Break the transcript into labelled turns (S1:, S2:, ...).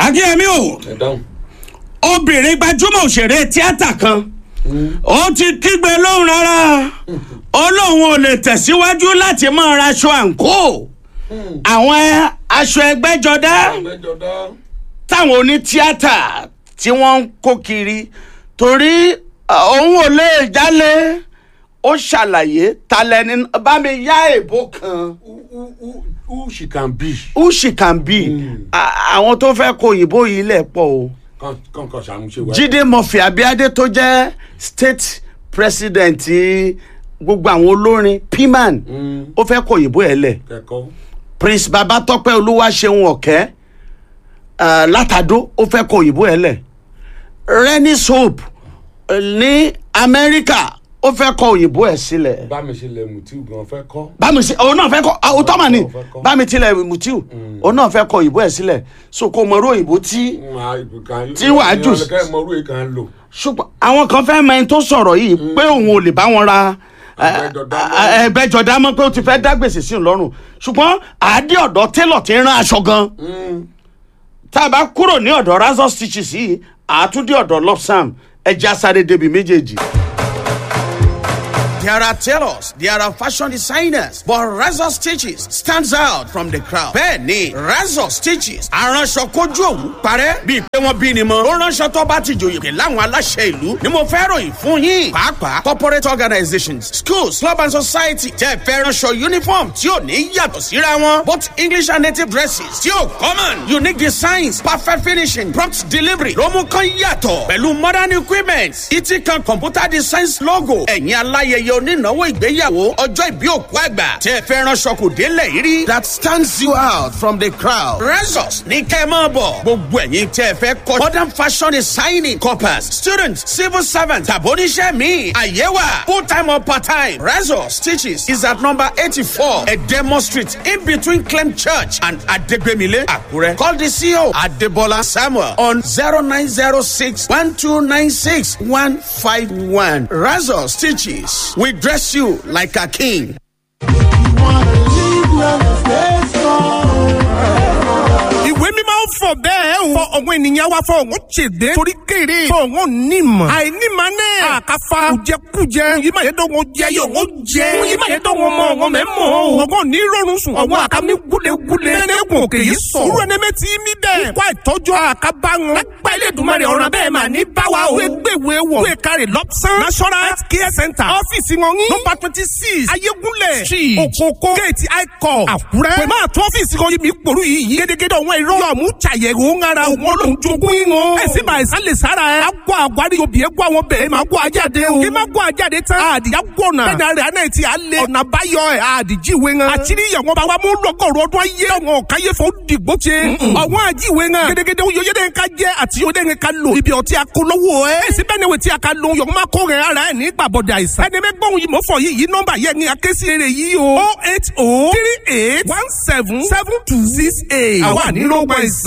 S1: akínyẹmí o
S2: ẹ dáhùn.
S1: obìnrin gbajúmọ̀ òṣèré tíátà kan ó ti kígbe lóhùn rárá ó lóun ò lè tẹ̀síwájú láti máa raṣọ àǹkó àwọn aṣọ ẹgbẹ́jọdá
S2: ẹgbẹ́jọdá.
S1: táwọn onítíátà tí wọ́n ń kó kiri torí uh, òun ò lè jálẹ̀ ó ṣàlàyé talẹ́ni bá mi yá èbó kan
S2: who who who who she can be.
S1: who she can be À- àwọn tó fẹ́ kó òyìnbó yìí lẹ̀ pọ̀ o.
S2: kan kan kan ṣàmúṣe wa.
S1: jíde murphy abiade tó jẹ́ state president gbogbo àwọn olórin piman ó fẹ́ kó òyìnbó ẹ̀ lẹ̀
S2: kẹ́kọ̀ọ́.
S1: prince babatọpẹ olúwaṣeun ọ̀kẹ́ uh, látàdó ó fẹ́ kó òyìnbó ẹ̀ lẹ̀ renny soap uh, ní amẹ́ríkà ó fẹ́ kó òyìnbó ẹ̀ sílẹ̀
S2: bá mi ṣe lẹ mutiu gan fẹ́ kọ́.
S1: bámi sí òun náà fẹ́ kọ́ àwọn tó mà ní
S2: Òun fẹ́ kọ́.
S1: bámi tilẹ̀ mutiu òun náà fẹ́ kó òyìnbó ẹ̀ sílẹ̀ so kò mọ irú òyìnbó tí Tí wàá jù sí-
S2: kẹ́ ẹ mọ orú yìí kan lò.
S1: ṣùgbọ́n àwọn kan fẹ́ mọ ẹni tó sọ̀rọ̀ yìí pé òun ò lè bá wọn ra
S2: Ẹgbẹ́jọdá mọ́.
S1: ẹgbẹ́jọdá mọ́ pé ó ti fẹ́ dá gbèsè sí òun lọ́rùn ṣùgbọ́n àádé ọ̀dọ́ télọ̀ ti ń rán aṣọ gan tá a bá kúrò ní ọ̀dọ̀ razor stitches yìí àátúndé ọ̀dọ̀ lopsam ẹja sáré débi méjèèjì. There are tailors, there are fashion designers, but Razor Stitches stands out from the crowd. Bẹ́ẹ̀ni, Razor Stitches aránṣọ kojú òwú parẹ́ bíi pé wọ́n bí ni mọ́. Ó ránṣọ tó bá ti jòyè pé láwọn aláṣẹ ìlú ni mo fẹ́ ròyìn fún yín. Pàápàá corporate organizations, schools, club and society jẹ́ fẹ́ ránṣọ uniform tí ò ní yàtọ̀ síra wọn. Both English and native dresses tí ò common. Unique designs, perfect finishing, prompt delivery ló mú kán yàtọ̀. Pẹ̀lú modern equipment, ìtì kan computer designs logo. Ẹ̀yin aláyẹyẹ onínáwó ìgbéyàwó ọjọ́ ìbí òkú àgbà tẹ́ ẹ fẹ́ ránṣọ kò délẹ̀ yìí rí. that stands you out from the crowd. Resos ní kẹ́ ẹ máa bọ̀. gbogbo ẹ̀yin tẹ́ ẹ fẹ́ kọ́ modern fashion designing corpus students civil servants tàbóníṣẹ́ mi àyẹ̀wà full time or part time. Resos stitches is at number eighty-four Edemo street in between Clem church and Adegbemile Akure. Call the CEO Adebola Samuel on zero nine zero six one two nine six one five one. Resos stitches we dress you like a king.
S3: ìwé mímọ́ fọ bẹ́ẹ̀ o. fọ ọ̀gbọ́n ènìyàn wa fọ ọ̀gbọ́n ṣèdè. torí kéré fọ ọ̀gbọ́n nímọ̀. àìnímọ̀ náà. àkàfà kùjẹkùjẹ. yìí máa yẹ dọ́gbọ́n jẹ yóò wọ́n jẹ. yìí máa yẹ dọ́gbọ́n mọ ọ̀gbọ́n mẹ́ mọ́ o. ọ̀gbọ́n ní rọrùn sùn. ọ̀gbọ́n àkàmì gúlegúle. nẹ́nẹ́gùn òkè yìí sọ. irú ẹni mẹ́ ti mí bẹ́ẹ̀. kó àìtọ́jú àkàbá wọn. lágbá ilé ìdùnmọ̀ rẹ̀ ọ̀ràn bẹ́ẹ̀ máa ní báwa o. gbẹ̀gbẹ̀ wọ̀. gbẹ̀ kárẹ̀ lọ́pṣán. national health care center. ọ́fíìsì wọn ní. nọmba twenty six ayégúnlẹ̀ street òkòkò gate icon àkúrẹ́. pẹ̀lú àtún ọ́fíìsì kan yìí mi pòrú yìí yìí. gédégédé ọ̀wọ́n irọ́ yọ̀ mú ṣàyẹ̀wò ńara òun lòún jogún ìwọ̀n. ẹ̀sìn bá ẹ̀sán lè sára ẹ̀. a gbọ́ àgbárí obì ẹ̀ gbọ́ àwọn bẹ̀rẹ̀ máa gbọ́ ajáde o. kí máa gbọ́ ajáde tán. àdìyá gbọ̀nà. bẹ́ẹ̀ni àrẹ àná ti à lé. ọ̀nà àbáyọ ẹ̀ àdìjí ìwé ńan. àtìrí ìyàwó bá wa mú lọ́gọ̀rọ̀ ọdún ayé ọ̀wọ́n káyé fún dìgbò ṣe. ọ̀wọ́n àjíwé ńan. gédégédé oyè ká jẹ́ àti oyè dẹ́n ká lò. ibi ọtí akólówó ẹ̀. èsì bẹ́ẹ̀ ni wò tí a ka lo yọ̀ọ́ máa kó rẹ̀ ara ẹ̀ ní gbàbọ̀dẹ̀ àìsàn. ẹni bẹ́ẹ̀ gbọ́n yìí mọ̀ fọ yìí yìí nọ́mbà yẹn ni akéésì eré yìí o. oh eight oh three eight one seven seven two six eight. àwa ní ló gbọ́ ìsàn.